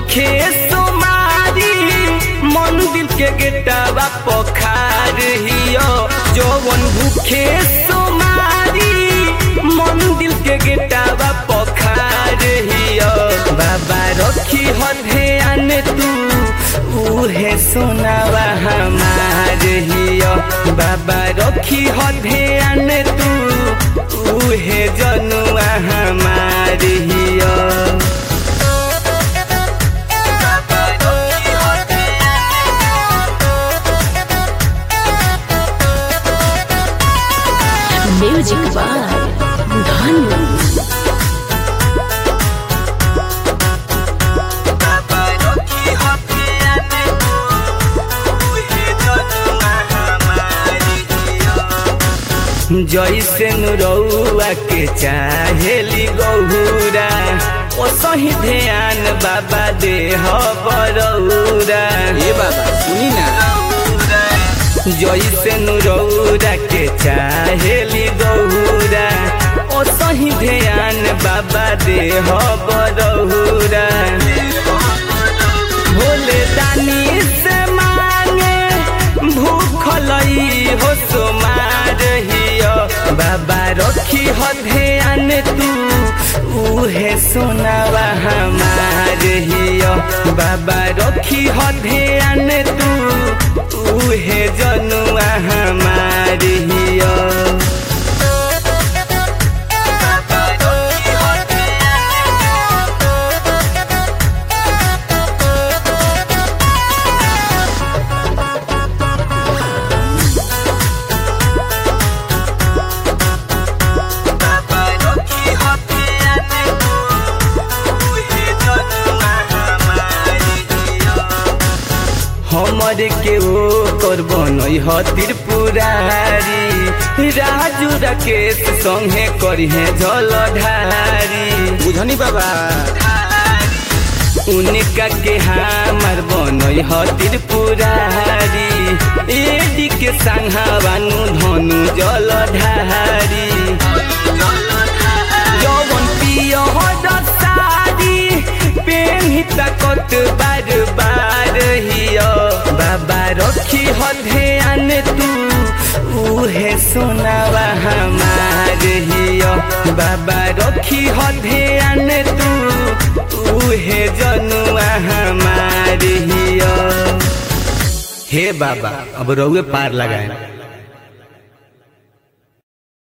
भूखे सोमारी मंदिर के गेटवा पखार हियो जवन भूखे सोमारी मंदिर के गेटवा पखार हियो बाबा रखी हो ध्यान तू उहे सुनावा हमार हियो बाबा रखी हो ध्यान तू उहे जनुआ हमार हियो म्यूजिक बाय धनु जैसे नुरौआ के चाहेली गौरा ओ सही ध्यान बाबा दे बरौरा ए बाबा सुनी ना जैसे नुरौरा के चाहेली गौरा ओ सही ध्यान बाबा दे बरौरा भोले दानी से मांगे भूखलई हो सोमार हियो बाबा रखी हो ध्यान तू उहे सुनावा हमार हियो बाबा रखी हो ध्यान तू उहे जनुआ हमार हियो हमरे के ओ करबनई ह त्रिपुरारी राजू राकेश संगे करिहे जलधारी बुझनी बाबा उनका के हमार बनई ह त्रिपुरारी एडी के संघावानु धनु जलधारी जवन पिय हो दसारी पेन्ही तकत बार बार हियो बाबा रखी हो ध्यान तू उहे सुनावा हमार हियो बाबा रखी हो ध्यान तू उहे जनुआ हमार हियो हे बाबा अब रउए पार लगाए